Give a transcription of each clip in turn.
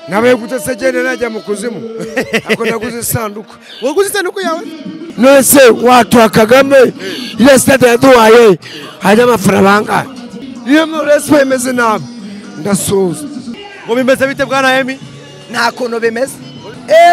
nabaye gutse agenda najya mu kuzimu ntabwo naguze isanduku waguze isanduku yawe nese watuha kagame iriya sitade yaduhaye hanyuma amafaranga bangahe niyo mpamvu resipo imeze nabi ndasuhuza ngo bimeze bite bwana emi nta kuntu bimeze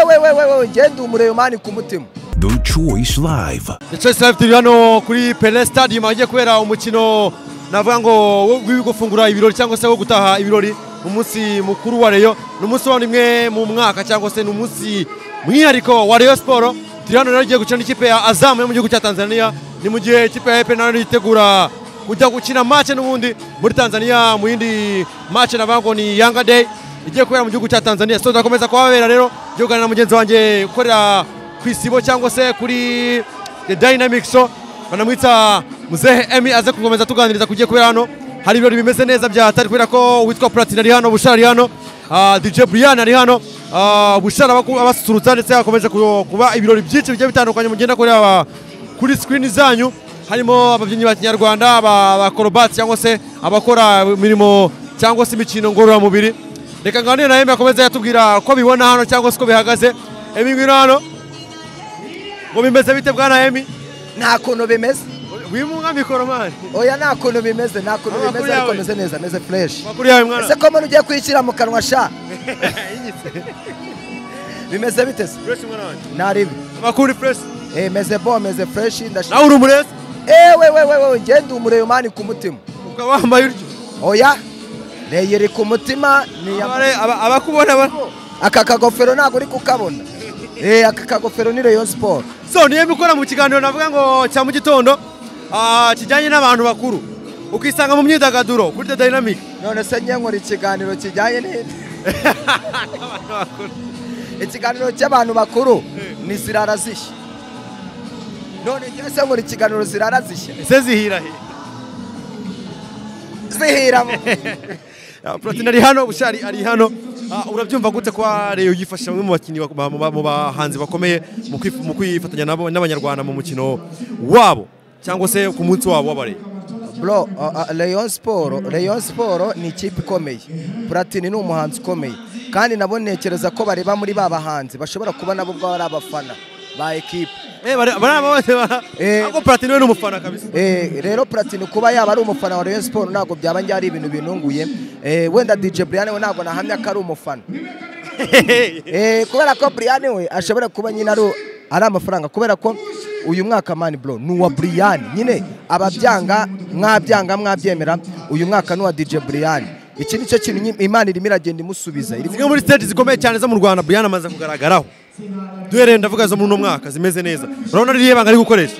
ewe wewe wewe ngende umureyomani ku mutima The Choice Live. The Choice Live turi hano kuri Pele Stadium hagiye kubera umukino navuga ngo wo gufungura ibirori cyangwa se wo gutaha ibirori umunsi mukuru wa Rayon ni umunsi wa rimwe mu mwaka cyangwa se ni umunsi mwihariko wa Rayon Sport turi hano rero igiye gukina n'ikipe ya Azam yo mu gihugu cya Tanzania ni mu gihe ikipe ya Epe nayo yitegura kujya gukina match n'ubundi muri Tanzania mu yindi match navuga ngo ni Yanga Day igiye kubera mu gihugu cya Tanzania so ndakomeza kuhabera rero igiye kuganira na mugenzi wanjye ukorera ku isibo cyangwa se kuri the dynamic show banamwita muzehe emi aze gukomeza tuganiriza kugiye kubera hano hari ibirori bimeze neza byahatari kubera ko witwa platine ari hano bushara ari hano ah, dj brian ari hano ah, bushara abaku- abasusurutsa ndetse hakomeje ku- kuba ibirori byinshi bigiye bitandukanye mugenda kureba kuri screen zanyu harimo ababyinnyi ba kinyarwanda aba- abakorobatsi cyangwa se abakora imirimo cyangwa se imikino ngororamubiri reka nganire na emi akomeze yatubwira ko bibona hano cyangwa se uko bihagaze emi ngwino hano ngo bimeze bite bwana emi nta kuntu bimeze wimunga mikoro mani oya nta kuntu bimeze nta kuntu Amakuru bimeze ariko yawe. ameze neza ameze fureshi makuru yawe mwana ese ko mbona ugiye kuyishyira mu kanwa sha bimeze bite se fresh mwana wanjye nta ribi amakuru fresh Eh, meze bo meze fureshi ndashima nawe uri umurezi ewe wewe wewe ngende umureyomani ku mutima ukaba wambaye utyo oya neyeri ku mutima niyambara Abare- aba- abakubona ba- aka kagofero ntabwo uri kukabona Eh, aka kagofero ni reyo siporo so niyo mikora mu kiganiro navuga ngo cya mu gitondo ah, kijyanye n'abantu bakuru ukisanga mu myidagaduro kuri the dynamic none se njye nkora ikiganiro kijyanye n'ibyo ikiganiro cy'abantu bakuru ni zirara zishya none njye se nkora ikiganiro zirara zishya ese zihira he zihira mu Ah, platine ari hano bushari ari hano Ah, urabyumva gute kwa reyo yifasha bamwe mu bakinnyi bak- ba- mu ba- mu bahanzi bakomeye mu kwif- mu kwifatanya nabo- n'abanyarwanda mu mukino wabo cyangwa se ku munsi wabo w'abare bro uh, uh, Rayon Sport Rayon Sport ni ikipe ikomeye Platini ni umuhanzi ukomeye kandi nabo ntekereza ko bareba muri ba bahanzi bashobora kuba nabo ubwabo ari abafana ba ekipe Eh, bari bari aba bose bara- Eh. ariko platine we ni umufana kabisa Eh, rero Platini kuba yaba ari umufana wa Rayon Sport ntabwo byaba njye ari ibintu binunguye eh, wenda DJ Brian we ntabwo nahamya ko ari umufana eh, kubera ko Brian we ashobora kuba nyine ari ari amafaranga kubera ko uyu mwaka mani bro ni uwa Brian nyine ababyanga mwabyanga mwabyemera uyu mwaka ni uwa DJ Brian iki ni cyo kintu nyi- Imana irimo iragenda imusubiza irimo zimwe muri stage zikomeye cyane zo mu Rwanda Brian amaze kugaragaraho duhereye ndavuga zo muri uno mwaka zimeze neza urabona ririya banga ari gukoresha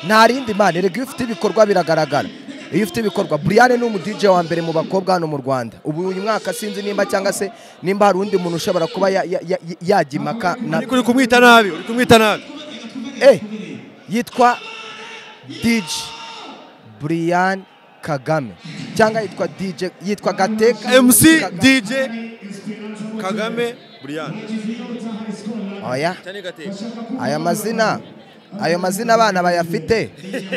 nta rindi mana erega iyo ufite ibikorwa biragaragara iyo ufite ibikorwa Brian ni umudije wa mbere mu bakobwa hano mu Rwanda ubu uyu mwaka sinzi nimba cyangwa se nimba hari undi muntu ushobora kuba ya- ya- ya- ya- yajya impaka na ariko uri kumwita nabi uri kumwita nabi eh yitwa DJ Brian Kagame cyangwa yitwa DJ yitwa Gateka MC Kagame. DJ Kagame Brian oya cyane gateka aya mazina ayo mazina abana bayafite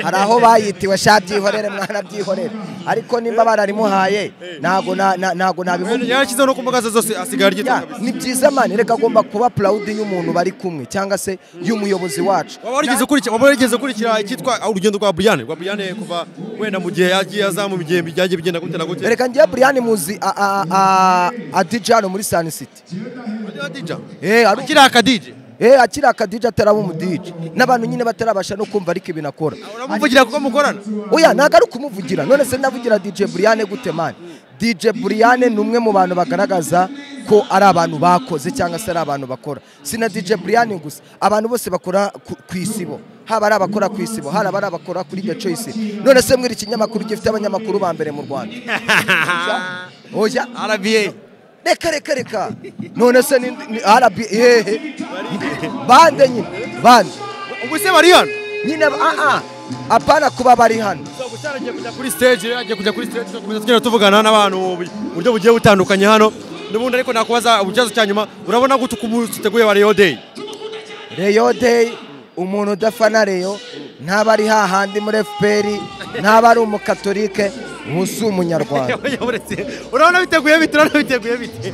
hari aho bayitiwe sha byihorere mwana byihorere ariko nimba bararimuhaye ntago na- na- ntago nabivuga yarashyizeho no ku mbuga ze zose asigaye Ya, aryitabira ni byiza mani reka agomba kuba proud y'umuntu bari kumwe cyangwa se y'umuyobozi wacu waba warigeze ukurikira waba warigeze ukurikira icyitwa urugendo rwa Brian rwa Brian kuva wenda mu gihe yagiye azamu mu gihe byagiye bigenda gute na gute reka ngiye Brian muzi a- a- a- adija hano muri Sun City Eh, ari- akiri akadije eh, akiri akadija ataraba umudije n'abantu nyine batarabasha no kumva ariko ibintu akora uramuvugira kuko mukorana oya ntabwo ari ukumuvugira none se ndavugira DJ Brian gute mani DJ Brian ni umwe mu bantu bagaragaza ko ari abantu bakoze cyangwa se ari abantu bakora si na DJ Brian gusa abantu bose bakora ku ku isibo haba ari abakora ku isibo hari abari abakora kuri The Choice none se mwiri ikinyamakuru gifite abanyamakuru ba mbere mu Rwanda oya RBA reka reka reka none se ni ni RB hehe bande nyine bande ubwo se Brian nyine ah ah apana kuba bari hano Gusa agiye kujya kuri stage rero agiye kujya kuri stage tugakomeza tugenda tuvugana n'abantu mu buryo bugiye butandukanye hano n'ubundi ariko nakubaza ikibazo cya nyuma urabona gute uko umunsi uteguye wa Rayon Day Reyo Day umuntu udafana Reyo ntaba ari hahandi muri FPR ntaba ari umukatolike ubu si umunyarwanda urabona biteguye bite urabona biteguye bite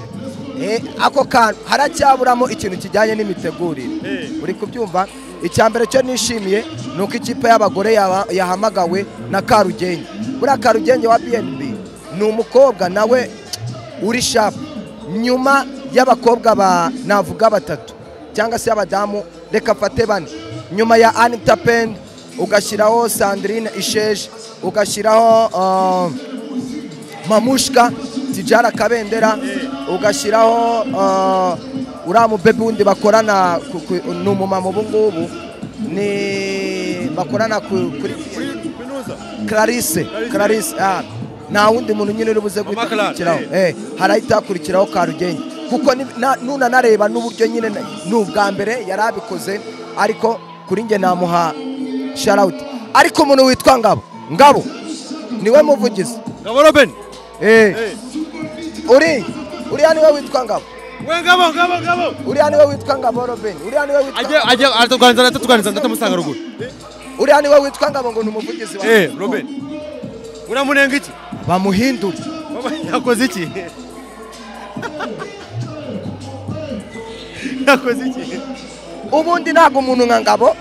Eh, ako kantu haracyaburamo ikintu kijyanye n'imitegurire uri kubyumva icyambere cyo nishimiye ni uko ikipe y'abagore yaba- yahamagawe na karugenge buriya karugenge wa bnb ni umukobwa nawe uri shapu nyuma y'abakobwa ba navuga batatu cyangwa se abadamu reka afate bane nyuma ya anita pen ugashyiraho sandrine isheje ugashyiraho ah, mamushka tijara kabendera ugashyiraho ah, uriya mubebi wundi bakorana ku- ku- ni umumama ubu ngubu ni bakorana ku- kuri clarisse clarisse ah, nta wundi muntu nyine uri buze guhita Clara, akurikiraho eh. eh, harahita hakurikiraho karugenge kuko ni- na- nunanareba n'uburyo nyine na- ni ubwa mbere yari abikoze ariko kuri nge namuha sharawuti ariko umuntu witwa ngabo ngabo niwe muvugizi ngabo robin Eh, uri uriya niwe witwa ngabo we ngabo ngabo ngabo uriya niwe witwa ngabo robin uriya niwe witwa ajya ajya aratuganiriza aratuganiriza ndatamusanga ruguru uriya niwe witwa ngabo ngo ni umuvugizi wa eh robin uramunenga iki bamuhindure yakoze iki yakoze iki ubundi ntabwo umuntu nka ngabo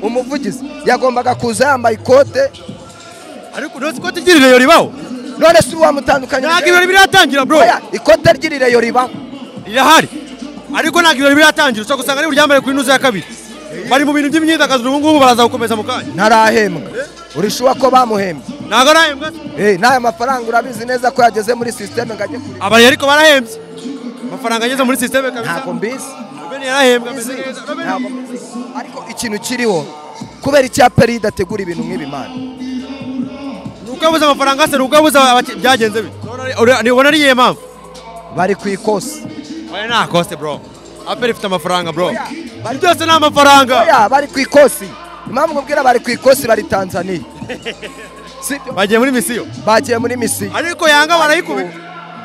umuvugizi yagombaga kuza yambaye ikote ariko ntuzi ko tugirireye ribaho none si wamutandukanye ntabwo ibirori biratangira bro Oya, ikote ry'irireyo ribaho rirahari ariko ntabwo ibirori biratangira ushobora gusanga ari buryambare kuri nuzu ya kabiri bari mu bintu by'imyidagaduro ubu ngubu baraza gukomeza mu kanya ntarahembwa urishuwa ko bamuhembye ntabwo arahembwa Eh, n'aya mafaranga urabizi neza ko yageze muri sisiteme ngo ajye kuri abari ariko barahembye amafaranga ageze muri sisiteme kabisa ntabwo mbizi robeni yarahembwe ameze neza Robin- Ntabwo mbizi. ariko ikintu kiriho kubera icyapa ridategura ibintu nk'ibi mana ni uko yabuze amafaranga se ni uko yabuze abaki- byagenze bite Uri- ubona ari iyihe mpamvu bari ku ikosi oya nta koste bro aperi ifite amafaranga bro Oya, bari- byose ni amafaranga oya bari ku ikosi impamvu nkubwira bari ku ikosi bari tanzaniya si byo bagiye muri misiyo bagiye muri misiyo ariko yanga barayikubita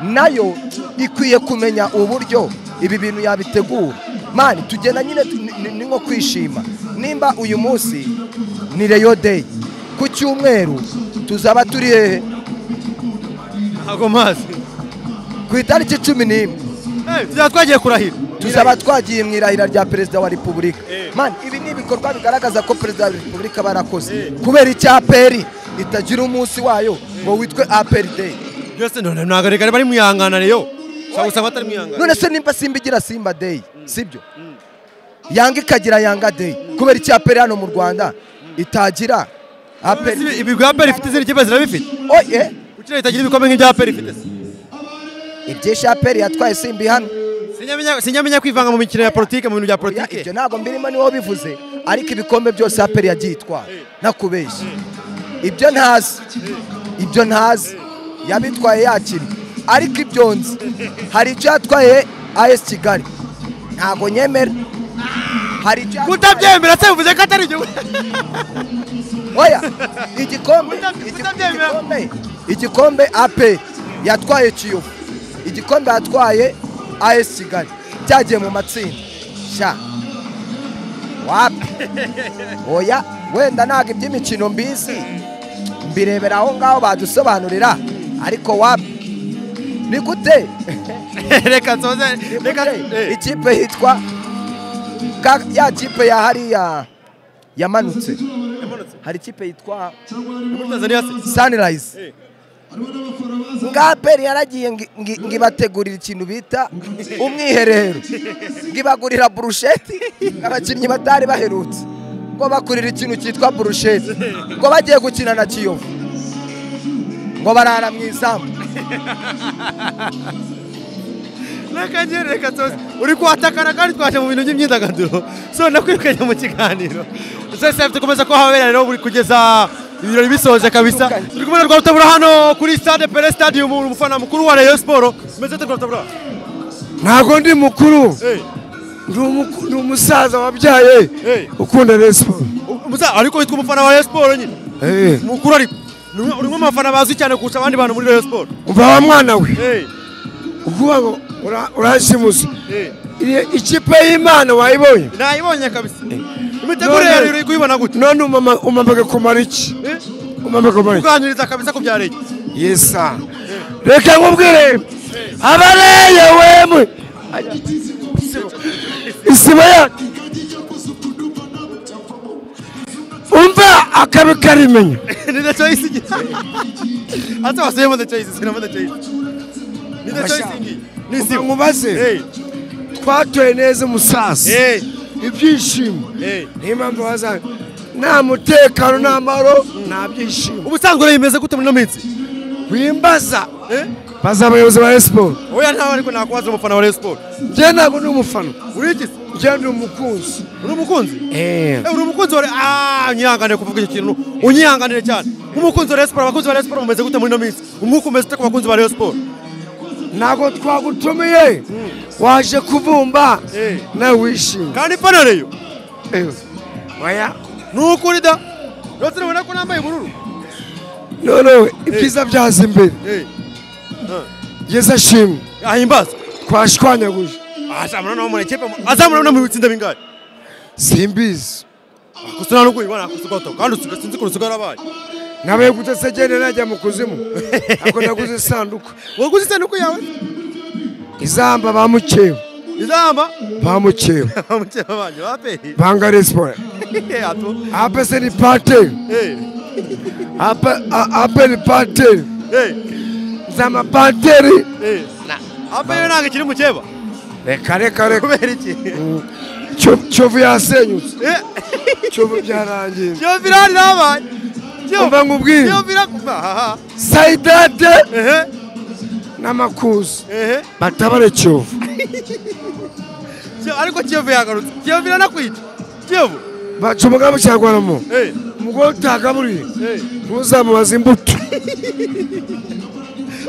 nayo ikwiye kumenya uburyo ibi bintu yabitegura mani tugenda nyine tu- ni- ni- ni nko kwishima nimba uyu munsi ni reyo deyi ku cyumweru tuzaba turi hehe ntabwo mazi ku itariki cumi n'imwe tuzaba twagiye kurahira tuzaba twagiye mu irahira rya perezida wa repubulika Eh. mani ibi ni ibikorwa bigaragaza ko perezida wa repubulika barakoze kubera icya aperi itagira umunsi wayo ngo witwe aperi deyi byose none ntabwo rigari bari mu ihanganane yo ushobora gusanga batari mu ihanganane none se nimba simba igira simba deyi sibyo yanga ikagira yanga deyi kubera icya aperi hano mu rwanda itagira aperi ibi bwa aperi ifite izindi kipe zirabifite oye kuki itagira ibikombe nk'ibya aperi ifite se ibyisha aperi yatwaye simba ihano Sinyamenya- sinyamenya kwivanga mu mikino ya politike mu bintu bya Oya, politike ibyo ntabwo mbirimo niwo bivuze ariko ibikombe byose aperi yagiye itwara ntakubeshya ibyo ntazi ibyo ntazi yabitwaye yakira ariko ibyo nzi hari icyo yatwaye as kigali ntabwo nyemera hari icyo yatwaye- kutabyemera se bivuze ko atari igihugu oya igikombe Kuta- igi- kutabyemera. igikombe- igikombe ape yatwaye kiyovu igikombe yatwaye as kigali cyagiye mu matsinda sha wapi oya wenda ntabwo iby'imikino mbizi mbirebera aho ngaho badusobanurira ariko wapi ni gute reka nsoze ni reka gute Eh, ikipe hitwa ka- ya kipe ya hariya yamanutse hari ikipe yitwa muri Tanzania se sunrise nga aperi yaragiye ngi- ngi- ngibategurira ikintu bita umwiherero ngibagurira burusheti abakinnyi batari baherutse ngo bakurira ikintu cyitwa burusheti ngo bagiye gukina na kiyovu ngo barara mu izamu reka njye reka nsoze uri kuhatakara kandi twaje mu bintu by'imyidagaduro so nakwirukanye mu kiganiro zose tukomeza kuba habera rero buri kugeza ibirori bisoje kabisa turi kumwe na rwarutabura hano kuri stade pere stadium umufana mukuru wa rayon siporo umeze ute rwarutabura ntabwo ndi mukuru Eh, Ndi umu- ni umusaza wabyaye Eh. ukunda resipo umusa ariko witwa umufana wa rayon siporo nyine mukuru ariko Ni umwe- uri mu bafana bazwi cyane kurusha abandi bantu muri rayon siporo umva wa mwana we Eh, ukuvuga ngo ura- urashimusa eh. Iri- ikipe y'imana wayibonye nayibonye kabisa imitegurire yawe uri kuyibona gute none umama- umamaga kumara iki Eh, umamaga kumara iki kuganiriza kabisa ku bya leta yesa reka nkubwire abareye wemwe isibo yacu umva akabi karimenya ni the choice ngi hata wasema the choice sinema the choice ni the choice Mashallah. ngi ni Kuva simu nkubaze. hey twatoye neza umusasa hey ibyishimo hey niyo mpamvu bazana nta mutekano nta mahoro nta byishimo ubusanzwe rero bimeze gute muri ino minsi wimbaza eh baza abayobozi ba siporo oya ntawe ariko nakubaza umufana wa Rayon Sport njye ntabwo ndi umufana uri iki se? njye ndi umukunzi uri umukunzi Eh, uri umukunzi wa ah unyihanganire kuvuga icyo kintu unyihanganire cyane nk'umukunzi wa Rayon Sport abakunzi ba Rayon Sport mumeze gute muri ino minsi umwuka umeze ute ku bakunzi ba Rayon Sport ntabwo twagutumiye waje kubumba Eh. nawe wishimye kandi ipantaro yo Eh. oya ni ukuri da rwose urabona ko nambaye ubururu noneho ibyiza byaza imbere eh ngeze ashimwe ahimbaza twashwanyaguje azamura no mu ikipe azamura no mu bitsinda bingahe simbizi gusa nta n'ubwo ubibona kusugato kandi usiga sinzi ukuntu usiga yarabaye nabaye gute se genda najya mu kuzimu ako naguze isanduku waguze isanduku yawe izamba ba mukeba izamba ba mukeba bamukira banyu bapehe banga resipora ato hapa se ni pateri eh hapa a- hapa ni pateri eh nzama pateri eh apa yo nanga kiri mukeba reka reka reka kubera iki Cyo- cyovu yasenyutse eh cyovu byarangiye yo virali nabaye umva nkubwire yo virakuba aha sayidade eh n'amakuzi eh batabare cyovu cyo ariko kiyovu yagarutse kiyovu iranakwita kiyovu baca umugambi cyangwa mu eh umugore utagaburiye eh ntuzamubaze imbuto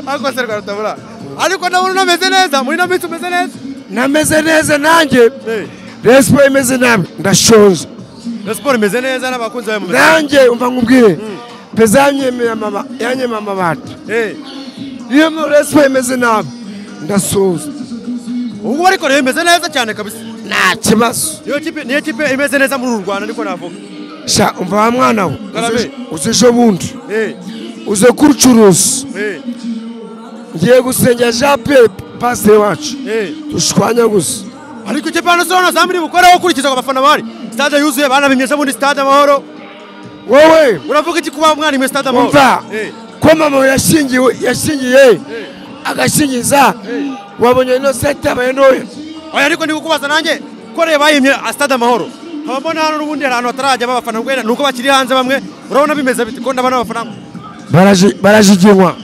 ariko serwa rutabura ariko ndabona unameze neza muri ino minsi umeze neza nameze neza nanjye eh resipo imeze nabi ndashonje na siporo imeze neza n'abakunzi bayo mumeze nanjye umva nkubwire peza yanyemeye amaba- yanyemeye amabati eh iyo mu resipo imeze nabi ndasoza ubwo ariko rero imeze neza cyane kabisa nta kibazo niyo kipe niyo kipe imeze neza muri uru Rwanda niko navuga sha umva wa mwana we Garabe. uze- uze ejo bundi eh uze kurucuruza eh ngiye gusengera jean pierre pasiteri wacu eh dushwanya gusa ariko ikipe hano sona zamuri bukoraho ukurikiza ku bafana bari stade yuzuye banabimyesha muri stade amahoro wowe uravuga iki kuba mwana imwe stade amahoro umva eh ko mama yashingiwe yashingiye agashingiza Eh. wabonye ino seti yabaye ntoya oya ariko ndi kukubaza nanjye ko reba bayimye stade amahoro nkaba mbona hano n'ubundi hari ahantu hatarajya babafana rwenda nuko bakiri hanze bamwe urabona bimeze bite ko ndabona abafana Baraji- barajiginywa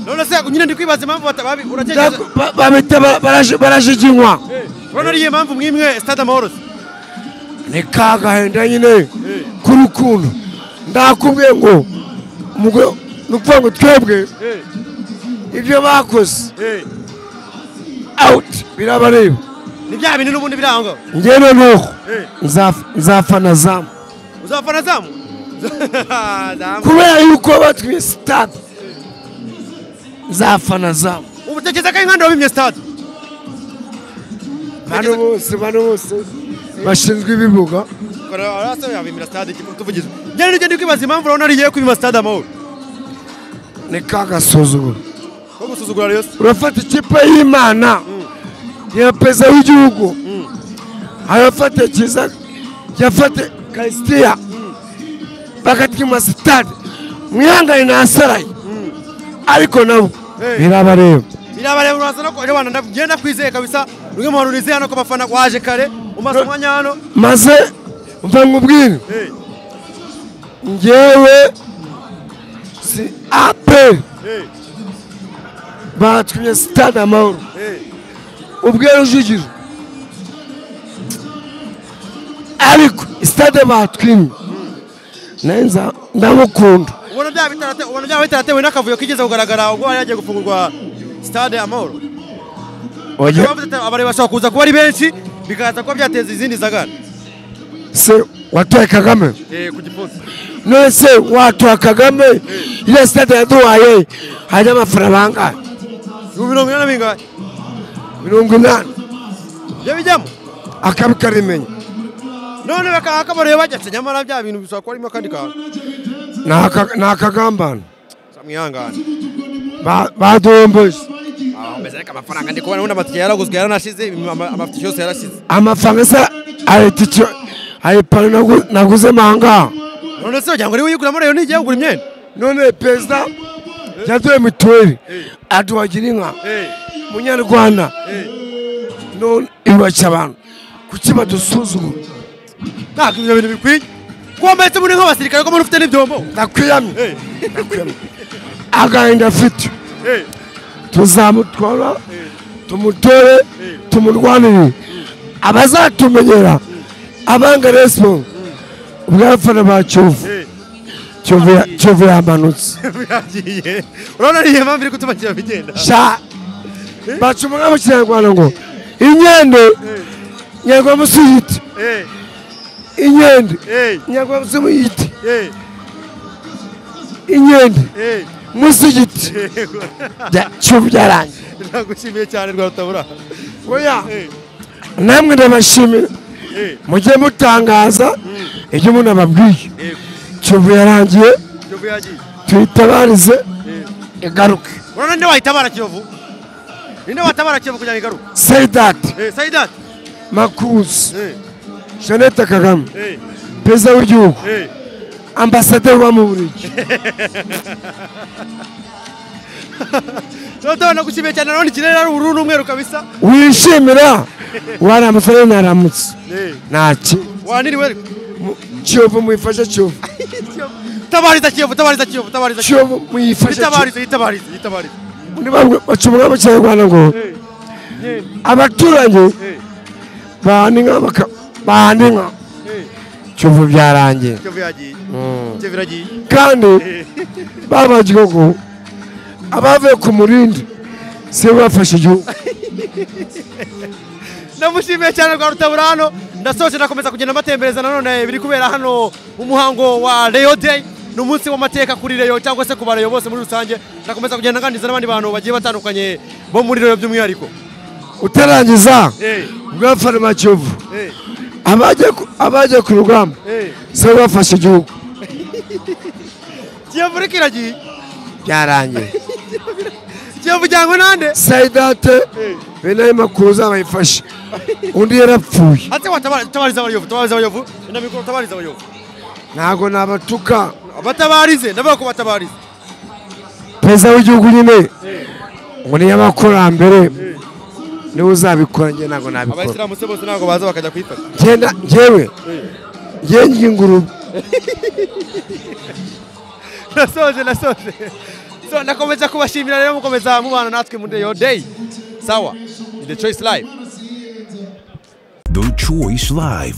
none se nyine ndi kwibaza impamvu batababi uratekereza Ntabwo- ba- babita ba- baraji- barajiginywa Eh, urabona ariyo mpamvu mwimwe stade amahoro se? ni ka gahenda nyine k'urukundo ndakubwiye ngo umugore ni ukuvuga ngo twebwe eh ibyo bakoze eh awuti birabareba ni bya bintu n'ubundi biri aho ngaho ngewe nuko Eh. nzaf- nzafana zamu uzafana zamu Zamu. kubera yuko batwiye sitade nzafana zamu ubu tekereza ko inkanda wabimye stade bano bose bano bose bashinzwe ibibuga arasa yabimira stade iki tuvugize njyewe nijye ndi kwibaza impamvu urabona ariyo kubima stade amahoro ni ka gasuzuguro ko gusuzugura rayon Sport. urafata ikipe y'imana ya perezida w'igihugu arafata kiza yafate kalisitiya bakatwima sitade mwihangane nasaraye ariko nabo Eh. birabareba birabareba urasa no kuba rwanda ndagiye ndakwizeye kabisa rumwe mu hantu nizeye hano ko abafana waje kare umaze umwanya hano maze mva nkubwire Eh, ngewe si aperi eh, batwimye sitade amahoro eh. ubwo rujugiro ariko sitade batwimye neza ndamukunda ubona byaba bitarate- ubona byaba bitaratewe n'akavuyo kigeze kugaragara ubwo bari bagiye gufungurwa stade amahoro oya Impamvu zita- abareba bashobora kuza kuba ari benshi bikaza kuba byateza izindi zagara se watoye kagame Eh, ku gifunsi none se watoye kagame ile sitade yaduhaye hajya amafaranga bangahe ibihumbi mirongo inani na bingahe mirongo inani ibyo bijyamo akabi karimenya none bakaba akabareba bajyatse nyamara bya bintu bishobora kuba arimo akandi kantu Ni aka- ni akagambane samwihangane Ba- baduhombeje ameze ariko amafaranga ndi kubona ubundi amatike yaraguzwe yaranashize ama- amafishi yose yarashize amafaranga se aritike ayipantaro nagu- naguze mahanga none se wagira ngo niwe uyiguramo rero n'igihe yagura imyenda none perezida yaduhe mituweli aduhagira inka munyarwanda none ibashya abantu kuki badusuzugura ntabwo ibyo bintu bikwiye kuba mbese muri nk'abasirikare ko muri ufite n'ibyombo ndakwiyamye ndakwiyamye agahinda afite tuzamutwara tumutore tumurwanire abazatumenyera abanga resipo ubwafana ba kiyovu kiyovu ya- kiyovu yamanutse biragiye urabona niyo mpamvu iri gutuma kiba bigenda sha bacumura mu kinyarwanda ngo inyende nyarwanda musuyite inyende nyarwanda musuyite inyende musigiti Bya- kiyovu byarangiye nagushimiye cyane rwa rutabura oya namwe ndabashimira mujye mutangaza ibyo umuntu ababwiye kiyovu yarangiye kiyovu yagiye tuyitabarize igaruke urabona ninde wayitabara kiyovu ninde watabara kiyovu kugira ngo igaruke sayidati sayidati makuzi jeannette kagame perezida w'igihugu ambasaderi wa mu burigi rutabura nagushimiye cyane urabona ikirere ari ubururu n'umweru kabisa wishimira waramutse rero naramutse ntaki waniriwe kiyovu muyifashe kiyovu tabariza kiyovu tabariza kiyovu tabariza kiyovu kiyovu muyifashe kiyovu yitabarize yitabarize yitabarize Ni bamwe bacumura abakinyarwanda ngo abaturage bahana inka baka- bahana inka kiyovu byarangiye kiyovu yagiye kiyovu iragiye kandi babaye igihugu abavuye ku murindi sibo bafashe igihugu namushimiye cyane rwa rutabura hano ndasoje nakomeza kugenda mbatembereza nanone biri kubera hano umuhango wa Leo Day ni umunsi w'amateka kuri Leo cyangwa se ku bareyo bose muri rusange ndakomeza kugenda nganiriza n'abandi bantu bagiye batandukanye bo muri Leo by'umwihariko utarangiza ubwafaruma kiyovu abajya ku- abajya ku rugamba sibo bafashe igihugu kiyovu ariko iragiye byarangiye kiyovu ijyanywe nande sayidate benaye makuru zabayifashe undi yarapfuye hatse watabariza abayovu tabariza abayovu na mikoro tabariza abayovu ntabwo nabatuka abatabarize ndavuga ko batabarize perezida w'igihugu nyine ngo niyo abakurambere niwe uzabikora njye ntabwo nabikora abayisilamu se bose ntabwo baza bakajya kuyifata Ngenda- njyewe ngenye ingurube nasoje nasoje so nakomeza kubashimira rero mukomeza mubana natwe muri Leo Day sawa ni the choice live The Choice Live.